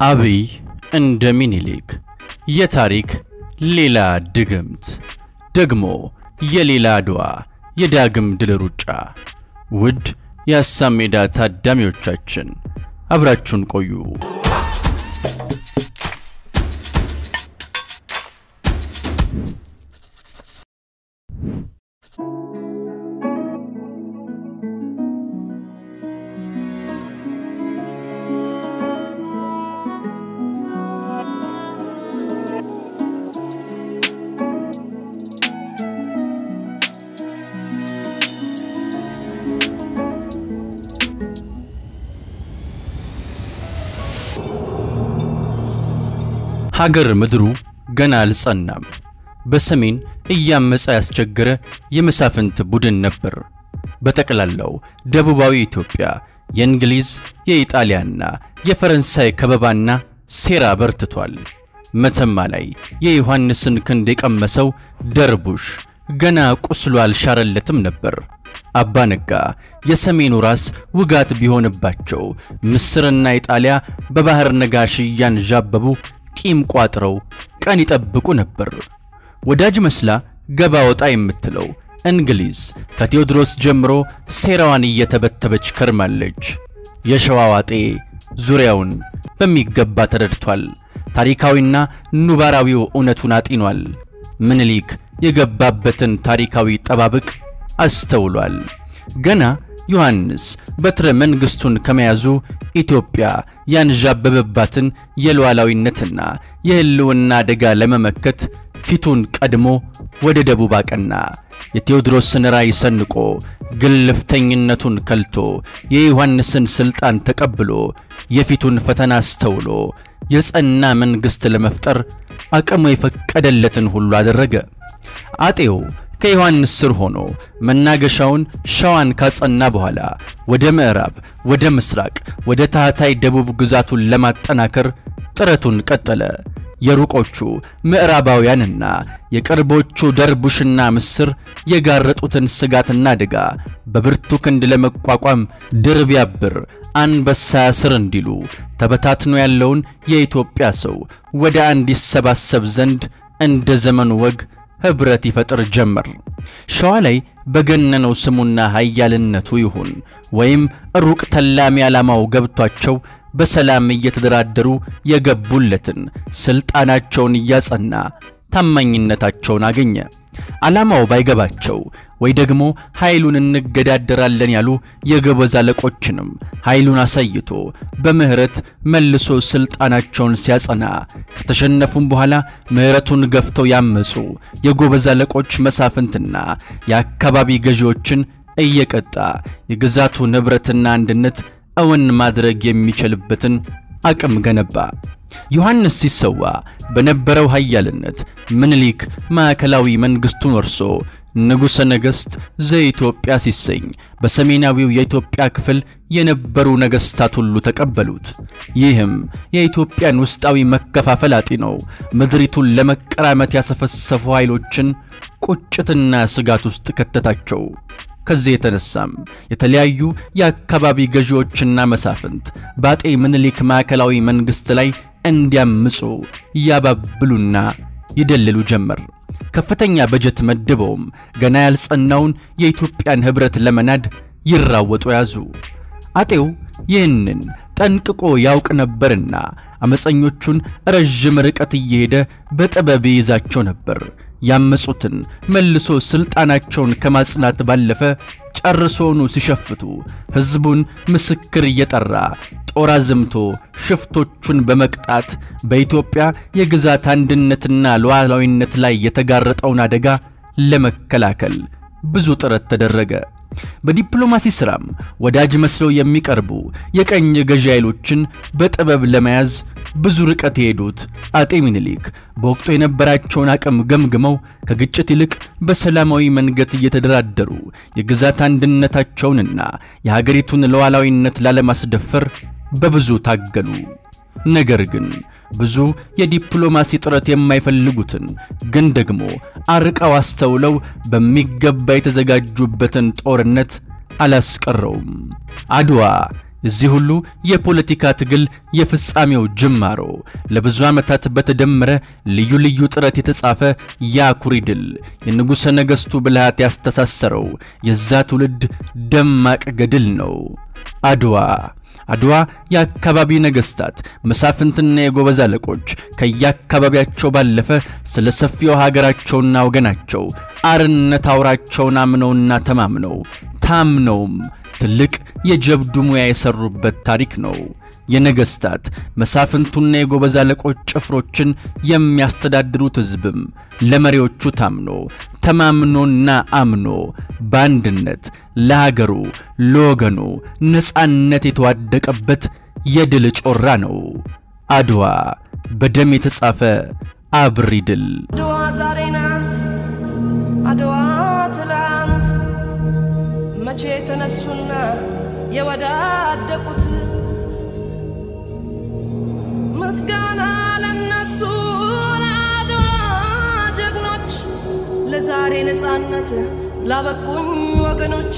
አብይ እንደ ሚኒሊክ የታሪክ ሌላ ድግምት ደግሞ የሌላ አድዋ የዳግም ድል ሩጫ። ውድ የሀሳብ ሜዳ ታዳሚዎቻችን አብራችሁን ቆዩ። ሀገር ምድሩ ገና አልጸናም። በሰሜን እያመፀ ያስቸገረ የመሳፍንት ቡድን ነበር። በጠቅላላው ደቡባዊ ኢትዮጵያ የእንግሊዝ የኢጣሊያና የፈረንሳይ ከበባና ሴራ በርትቷል። መተማ ላይ የዮሐንስን ክንድ የቀመሰው ደርቡሽ ገና ቁስሉ አልሻረለትም ነበር። አባ ነጋ የሰሜኑ ራስ ውጋት ቢሆንባቸው ምስርና ኢጣሊያ በባህር ነጋሽ እያንዣበቡ ቂም ቋጥረው ቀን ይጠብቁ ነበር። ወዳጅ መስላ ገባ ወጣ የምትለው እንግሊዝ ከቴዎድሮስ ጀምሮ ሴራዋን እየተበተበች ከርማለች። የሸዋ ዋጤ ዙሪያውን በሚገባ ተረድቷል። ታሪካዊና ኑባራዊው እውነቱን አጢኗል። ምኒልክ የገባበትን ታሪካዊ ጠባብቅ አስተውሏል። ገና ዮሐንስ በትረ መንግሥቱን ከመያዙ ኢትዮጵያ ያንዣበበባትን የሉዓላዊነትና የሕልውና አደጋ ለመመከት ፊቱን ቀድሞ ወደ ደቡብ አቀና። የቴዎድሮስን ራዕይ ሰንቆ ግልፍተኝነቱን ከልቶ የዮሐንስን ሥልጣን ተቀብሎ የፊቱን ፈተና አስተውሎ የጸና መንግሥት ለመፍጠር አቅሙ የፈቀደለትን ሁሉ አደረገ። አጤው ከዮሐንስ ስር ሆኖ መናገሻውን ሸዋን ካጸና በኋላ ወደ ምዕራብ፣ ወደ ምስራቅ፣ ወደ ታህታይ ደቡብ ግዛቱን ለማጠናከር ጥረቱን ቀጠለ። የሩቆቹ ምዕራባውያንና የቅርቦቹ ደርቡሽና ምስር የጋረጡትን ስጋትና አደጋ በብርቱ ክንድ ለመቋቋም ድር ቢያብር አንበሳ ያስር እንዲሉ ተበታትኖ ያለውን የኢትዮጵያ ሰው ወደ አንድ ይሰባሰብ ዘንድ እንደ ዘመኑ ወግ ኅብረት ይፈጥር ጀመር። ሸዋ ላይ በገነነው ስሙና ኃያልነቱ ይሁን ወይም ሩቅ ተላሚ ዓላማው ገብቷቸው በሰላም እየተደራደሩ የገቡለትን ሥልጣናቸውን እያጸና ታማኝነታቸውን አገኘ። ዓላማው ባይገባቸው ወይ ደግሞ ኃይሉን እንገዳደራለን ያሉ የጎበዝ አለቆችንም ኃይሉን አሳይቶ በምህረት መልሶ ሥልጣናቸውን ሲያጸና ከተሸነፉም በኋላ ምህረቱን ገፍተው ያመፁ የጎበዝ አለቆች መሳፍንትና የአካባቢ ገዢዎችን እየቀጣ የግዛቱ ንብረትና አንድነት እውን ማድረግ የሚችልበትን አቅም ገነባ። ዮሐንስ ሲሰዋ በነበረው ኃያልነት ምኒልክ ማዕከላዊ መንግሥቱን ወርሶ ንጉሠ ነገሥት ዘኢትዮጵያ ሲሰኝ በሰሜናዊው የኢትዮጵያ ክፍል የነበሩ ነገሥታት ሁሉ ተቀበሉት። ይህም የኢትዮጵያን ውስጣዊ መከፋፈል አጢነው ምድሪቱን ለመቀራመት ያሰፈሰፉ ኃይሎችን ቁጭትና ስጋት ውስጥ ከተታቸው። ከዚህ የተነሳም የተለያዩ የአካባቢ ገዢዎችና መሳፍንት በአጤ ምኒልክ ማዕከላዊ መንግሥት ላይ እንዲያምፁ ያባብሉና ይደልሉ ጀመር። ከፍተኛ በጀት መድበውም ገና ያልጸናውን የኢትዮጵያን ኅብረት ለመናድ ይራወጡ ያዙ። አጤው ይህንን ጠንቅቆ ያውቅ ነበርና አመፀኞቹን ረዥም ርቀት እየሄደ በጥበብ ይይዛቸው ነበር። ያመፁትን መልሶ ሥልጣናቸውን ከማጽናት ባለፈ ጨርሶኑ ሲሸፍቱ ሕዝቡን ምስክር እየጠራ ጦር አዝምቶ ሽፍቶቹን በመቅጣት በኢትዮጵያ የግዛት አንድነትና ሉዓላዊነት ላይ የተጋረጠውን አደጋ ለመከላከል ብዙ ጥረት ተደረገ። በዲፕሎማሲ ሥራም ወዳጅ መስለው የሚቀርቡ የቀኝ ገዢ ኃይሎችን በጥበብ ለመያዝ ብዙ ርቀት የሄዱት አጤ ሚኒሊክ በወቅቱ የነበራቸውን አቅም ገምግመው ከግጭት ይልቅ በሰላማዊ መንገድ እየተደራደሩ የግዛት አንድነታቸውንና የሀገሪቱን ሉዓላዊነት ላለማስደፈር በብዙ ታገሉ። ነገር ግን ብዙ የዲፕሎማሲ ጥረት የማይፈልጉትን ግን ደግሞ አርቀው አስተውለው በሚገባ የተዘጋጁበትን ጦርነት አላስቀረውም። አድዋ እዚህ ሁሉ የፖለቲካ ትግል የፍጻሜው ጅማሮ ለብዙ ዓመታት በተደመረ ልዩ ልዩ ጥረት የተጻፈ የአኩሪ ድል የንጉሠ ነገሥቱ ብልሃት ያስተሳሰረው የዛ ትውልድ ደማቅ ገድል ነው። አድዋ አድዋ የአካባቢ ነገሥታት መሳፍንትና የጎበዝ አለቆች ከየአካባቢያቸው ባለፈ ስለ ሰፊው ሀገራቸውና ወገናቸው አርነት አውራቸውን አምነውና ተማምነው ታምነውም ትልቅ የጀብዱ ሙያ የሰሩበት ታሪክ ነው። የነገሥታት መሳፍንቱና የጎበዝ አለቆች ጭፍሮችን የሚያስተዳድሩት ሕዝብም ለመሪዎቹ ታምኖ ተማምኖና አምኖ በአንድነት ለሀገሩ ለወገኑ ነፃነት የተዋደቀበት የድል ጮራ ነው። አድዋ በደም የተጻፈ አብሪ ድል። አድዋ ዛሬ ናት፣ አድዋ ትላንት መቼ የተነሱና የወዳደቁት ምስጋና ለነሱ ለአድዋ ጀግኖች፣ ለዛሬ ነፃነት ላበቁኝ ወገኖች።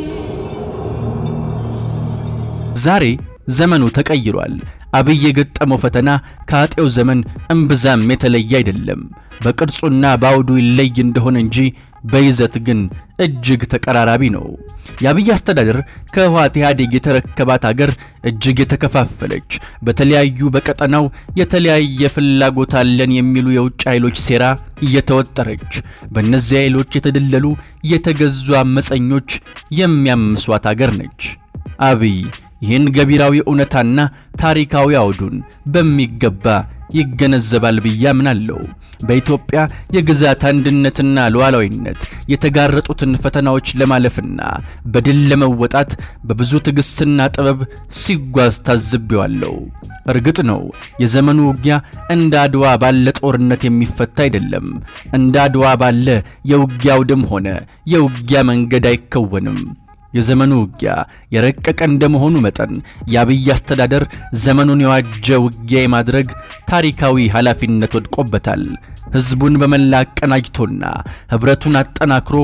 ዛሬ ዘመኑ ተቀይሯል። አብይ የገጠመው ፈተና ከአጤው ዘመን እምብዛም የተለየ አይደለም። በቅርጹና በአውዱ ይለይ እንደሆነ እንጂ በይዘት ግን እጅግ ተቀራራቢ ነው። የአብይ አስተዳደር ከህወሓት ኢህአዴግ የተረከባት አገር እጅግ የተከፋፈለች፣ በተለያዩ በቀጠናው የተለያየ ፍላጎት አለን የሚሉ የውጭ ኃይሎች ሴራ እየተወጠረች፣ በእነዚህ ኃይሎች የተደለሉ የተገዙ አመፀኞች የሚያምሷት አገር ነች። አብይ ይህን ገቢራዊ እውነታና ታሪካዊ አውዱን በሚገባ ይገነዘባል ብዬ አምናለሁ። በኢትዮጵያ የግዛት አንድነትና ሉዓላዊነት የተጋረጡትን ፈተናዎች ለማለፍና በድል ለመወጣት በብዙ ትዕግስትና ጥበብ ሲጓዝ ታዝቤዋለሁ። እርግጥ ነው የዘመኑ ውጊያ እንደ አድዋ ባለ ጦርነት የሚፈታ አይደለም። እንደ አድዋ ባለ የውጊያ አውድም ሆነ የውጊያ መንገድ አይከወንም። የዘመኑ ውጊያ የረቀቀ እንደመሆኑ መጠን የአብይ አስተዳደር ዘመኑን የዋጀ ውጊያ የማድረግ ታሪካዊ ኃላፊነት ወድቆበታል። ሕዝቡን በመላ አቀናጅቶና ኅብረቱን አጠናክሮ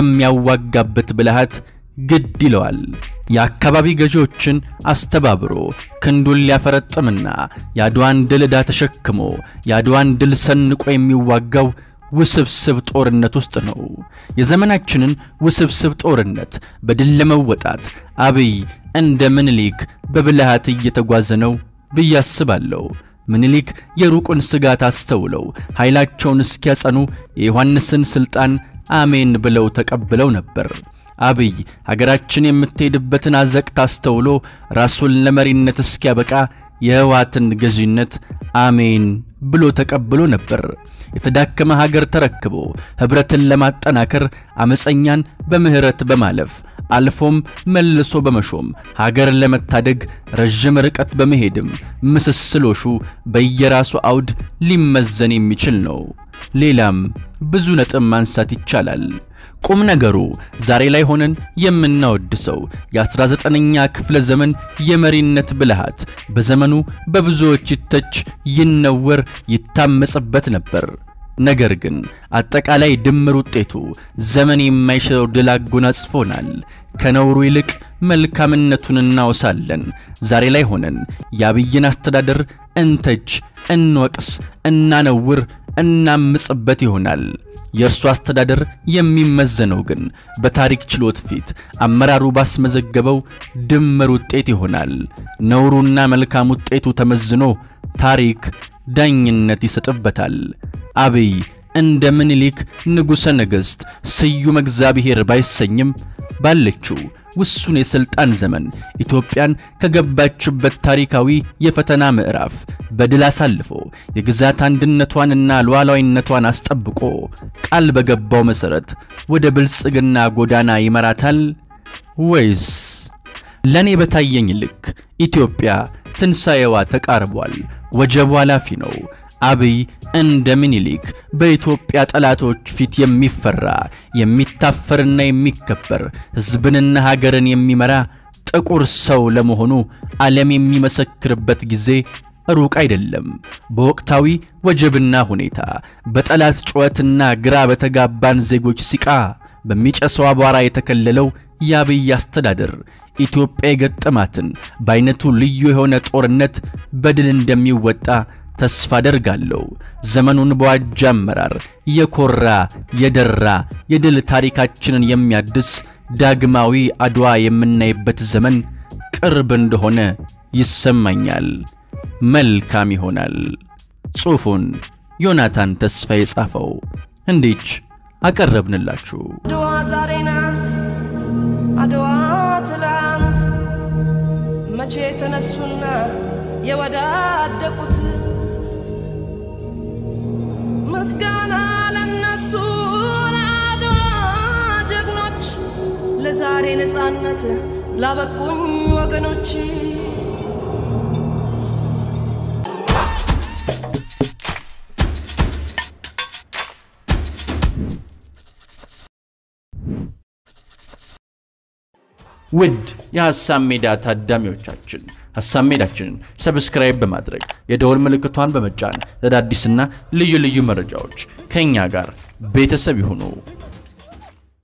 የሚያዋጋበት ብልሃት ግድ ይለዋል። የአካባቢ ገዢዎችን አስተባብሮ ክንዱን ሊያፈረጥምና የአድዋን ድል ዕዳ ተሸክሞ የአድዋን ድል ሰንቆ የሚዋጋው ውስብስብ ጦርነት ውስጥ ነው። የዘመናችንን ውስብስብ ጦርነት በድል ለመወጣት አብይ እንደ ምኒልክ በብልሃት እየተጓዘ ነው ብዬ አስባለሁ። ምኒልክ የሩቁን ስጋት አስተውለው ኃይላቸውን እስኪያጸኑ የዮሐንስን ሥልጣን አሜን ብለው ተቀብለው ነበር። አብይ ሀገራችን የምትሄድበትን አዘቅት አስተውሎ ራሱን ለመሪነት እስኪያበቃ የህወሓትን ገዢነት አሜን ብሎ ተቀብሎ ነበር። የተዳከመ ሀገር ተረክቦ ኅብረትን ለማጠናከር አመፀኛን በምህረት በማለፍ አልፎም መልሶ በመሾም ሀገር ለመታደግ ረዥም ርቀት በመሄድም ምስስሎሹ በየራሱ አውድ ሊመዘን የሚችል ነው። ሌላም ብዙ ነጥብ ማንሳት ይቻላል። ቁም ነገሩ ዛሬ ላይ ሆነን የምናወድሰው የ19ኛ ክፍለ ዘመን የመሪነት ብልሃት በዘመኑ በብዙዎች ይተች፣ ይነወር፣ ይታመጽበት ነበር። ነገር ግን አጠቃላይ ድምር ውጤቱ ዘመን የማይሽረው ድል አጎናጽፎናል። ከነውሩ ይልቅ መልካምነቱን እናወሳለን። ዛሬ ላይ ሆነን የአብይን አስተዳደር እንተች፣ እንወቅስ፣ እናነውር፣ እናምጽበት ይሆናል። የእርሱ አስተዳደር የሚመዘነው ግን በታሪክ ችሎት ፊት አመራሩ ባስመዘገበው ድምር ውጤት ይሆናል። ነውሩና መልካም ውጤቱ ተመዝኖ ታሪክ ዳኝነት ይሰጥበታል። አብይ እንደ ምኒልክ ንጉሠ ነገሥት ስዩም እግዚአብሔር ባይሰኝም ባለችው ውሱን የሥልጣን ዘመን ኢትዮጵያን ከገባችበት ታሪካዊ የፈተና ምዕራፍ በድል አሳልፎ የግዛት አንድነቷንና ሉዓላዊነቷን አስጠብቆ ቃል በገባው መሠረት ወደ ብልጽግና ጎዳና ይመራታል ወይስ? ለእኔ በታየኝ ልክ ኢትዮጵያ ትንሣኤዋ ተቃርቧል። ወጀቡ ኃላፊ ነው። አብይ እንደ ምኒልክ በኢትዮጵያ ጠላቶች ፊት የሚፈራ የሚታፈርና የሚከበር ሕዝብንና ሀገርን የሚመራ ጥቁር ሰው ለመሆኑ ዓለም የሚመሰክርበት ጊዜ ሩቅ አይደለም። በወቅታዊ ወጀብና ሁኔታ በጠላት ጩኸትና ግራ በተጋባን ዜጎች ሲቃ በሚጨሰው አቧራ የተከለለው የአብይ አስተዳደር ኢትዮጵያ የገጠማትን በአይነቱ ልዩ የሆነ ጦርነት በድል እንደሚወጣ ተስፋ አደርጋለሁ። ዘመኑን በዋጀ አመራር የኮራ የደራ የድል ታሪካችንን የሚያድስ ዳግማዊ አድዋ የምናይበት ዘመን ቅርብ እንደሆነ ይሰማኛል። መልካም ይሆናል። ጽሑፉን ዮናታን ተስፋ የጻፈው እንዲች አቀረብንላችሁ። አድዋ ዛሬ ናት፣ አድዋ ትላንት መቼ ተነሱና የወዳደቁት ምስጋና ለነሱ ለአድዋ ጀግኖች ለዛሬ ነፃነት ላበቁኝ ወገኖች ውድ የሐሳብ ሜዳ ታዳሚዎቻችን ሐሳብ ሜዳችንን ሰብስክራይብ በማድረግ የደወል ምልክቷን በመጫን ለአዳዲስና ልዩ ልዩ መረጃዎች ከእኛ ጋር ቤተሰብ ይሁኑ።